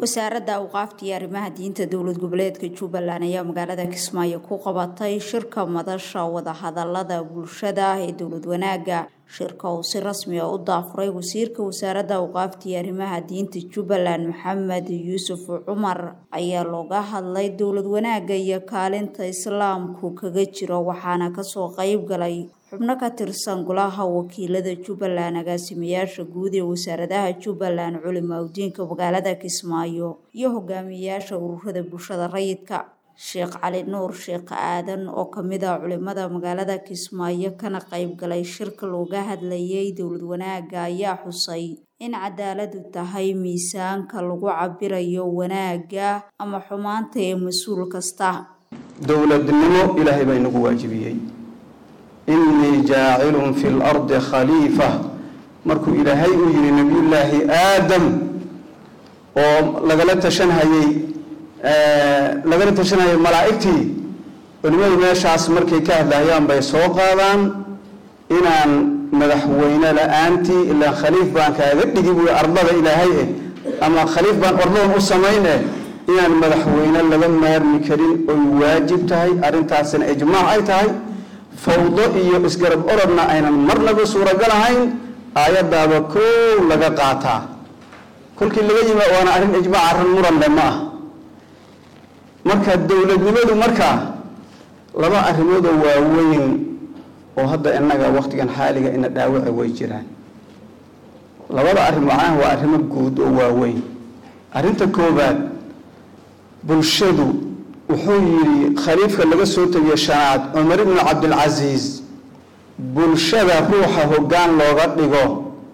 wasaaradda awqaafta iyo arrimaha diinta dowlad goboleedka jubbaland ayaa magaalada kismaayo ku qabatay shirka madasha wadahadalada bulshada ee dowlad wanaaga shirka uu si rasmi a u daafuray wasiirka wasaaradda awqaafta iyo arrimaha diinta jubbaland maxamed yuusuf cumar ayaa looga hadlay dowlad wanaaga iyo kaalinta islaamku kaga jiro waxaana kasoo qeyb galay xubno ka tirsan golaha wakiilada jubbaland agaasimayaasha guud ee wasaaradaha jubbaland culimaudiinka magaalada kismaayo iyo hogaamiyayaasha ururada bulshada rayidka sheekh cali nuur sheekh aadan oo kamid ah culimada magaalada kismaayo kana qeyb galay shirka looga hadlayay dowlad wanaaga ayaa xusay in cadaaladu tahay miisaanka lagu cabirayo wanaaga ama xumaanta ee mas-uul kasta dowladnimo ilaahay baa inagu waajibiyey innii jaacilun fi lardi khaliifa markuu ilaahay uu yihi nabiyullaahi aadam oo lagala tashanhayey lagala tashanhayay malaa'igtii culimadu meeshaas markay ka hadlayaan bay soo qaadaan inaan madaxweyne la-aantii ilaa khaliif baan kaaga dhigi buui ardada ilaahay eh ama khaliif baan ordadan u samayn eh inaan madaxweyne laga maarmi karin oy waajib tahay arrintaasina ijmaac ay tahay fawdo iyo isgarab orodna aynan marnaba suuragal ahayn aayadaaba koow laga qaataa kolkii laga yima waana arrin ijmaac arrin muranle ma ah marka dowladnimadu markaa laba arrimoodoo waaweyn oo hadda innaga wakhtigan xaaliga ina dhaawaca way jiraan labada arrin macnaha waa arrimo guud oo waaweyn arrinta koobaad bulshadu wuxuu yidhi khaliifka laga soo tegiyey shanaad cumar ibnu cabdilcasiis bulshada ruuxa hoggaan looga dhigo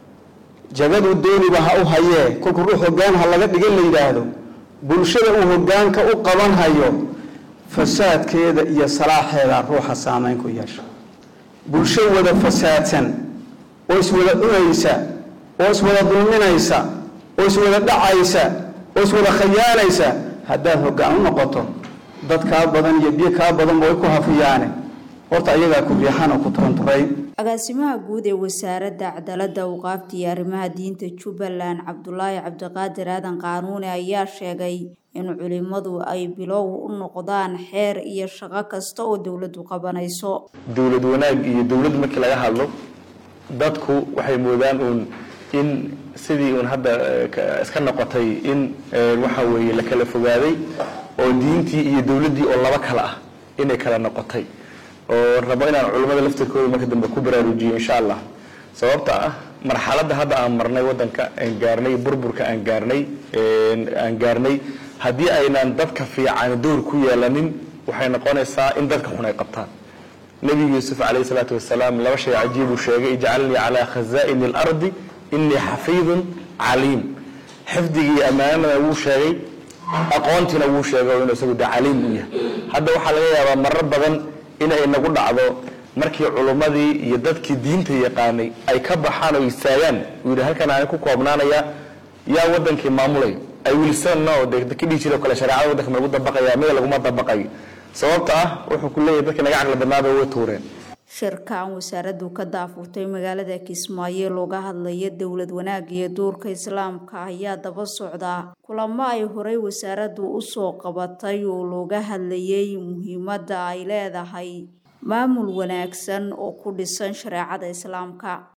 jagadu dooniba ha u hayee kolku ruux hoggaan ha laga dhigan la yidhaahdo bulshada uu hoggaanka u qaban hayo fasaadkeeda iyo salaaxeeda ruuxa saameyn ku yeesha bulsho wada fasaadsan oo iswada cunaysa oo iswada dulminaysa oo iswada dhacaysa oo iswada khayaanaysa haddaad hoggaan u noqoto dad kaa badan iyo biyo kaa badanba way ku hafiyaane horta ayagaa ku riixan oo ku turanturay agaasimaha guud ee wasaaradda cadaaladda awqaafta iyo arrimaha diinta jubbaland cabdulaahi cabdiqaadir aadan qaanuune ayaa sheegay in culimadu ay bilow u noqdaan xeer iyo shaqo kasta oo dowladdu qabanayso dowlad wanaag iyo dowladd markii laga hadlo dadku waxay moodaan uun in sidii uun hadda iska noqotay in waxa weeye la kala fogaaday oo diintii iyo dowladdii oo laba kale ah inay kala noqotay oo rabo inaan culimmada laftirkooda marka dambe ku baraarujiyo insha allah sababta ah marxaladda hadda aan marnay waddanka aan gaarnay burburka aan gaarnay aan gaarnay haddii aynaan dadka fiican dowr ku yeelanin waxay noqonaysaa in dadka xun ay qabtaan nebi yuusuf calayhi salaatu wasalaam laba shay cajiibuu sheegay ijcalnii calaa khazaa'ini alardi innii xafiidun caliim xifdigii ammaanada wuu sheegay aqoontiina wuu sheegay inuu isagu de caliim u yahay hadda waxaa laga yaabaa marar badan inay nagu dhacdo markii culummadii iyo dadkii diinta yaqaanay ay ka baxaan oo istaagaan uu yidhi halkan aan ku koobnaanaya yaa wadankii maamulay ay wilsano de ka dhihi jiro kale shareecada waddanka ma lagu dabaqaya mida laguma dabaqayo sababta ah wuxuu ku leeyahy dadkii naga caqli badnaaba way tuureen shirkan wasaaraddu ka daafurtay magaalada kismaayo looga hadlaya dowlad wanaag iyo duurka islaamka ayaa daba socda kulamo ay horey wasaaraddu usoo qabatay oo looga hadlayay muhiimadda ay leedahay maamul wanaagsan oo ku dhisan shareecada islaamka